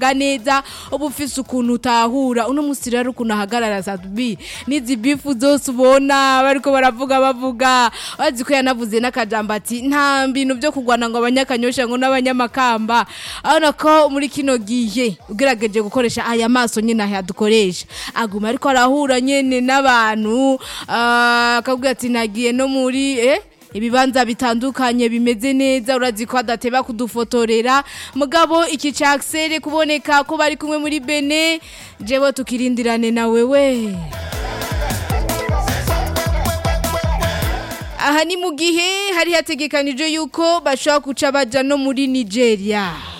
ga neza uba ufise ukuntu utahura uno musi rero ukuntu ahagarara sabi n'izi bifu zose ubona bariko baravuga bavuga bazi ko yanavuze n'akajambo ati nta bintu byo kugwana ngo abanyakanyosha ngo n'abanyamakamba abona ko muri kino gihe ugerageje gukoresha aya maso nyine aya dukoresha aguma ariko arahura nyene n'abantu ah, akabwira ati nagiye no muri eh ibibanza bitandukanye bimeze neza urazi ko adateba kudufotorera mugabo iki caksere kuboneka ko bari kumwe muri bene jewe tukirindirane na wewe aha ni mu gihe hari hategekanijwe yuko bashobora guca baja no muri nigeria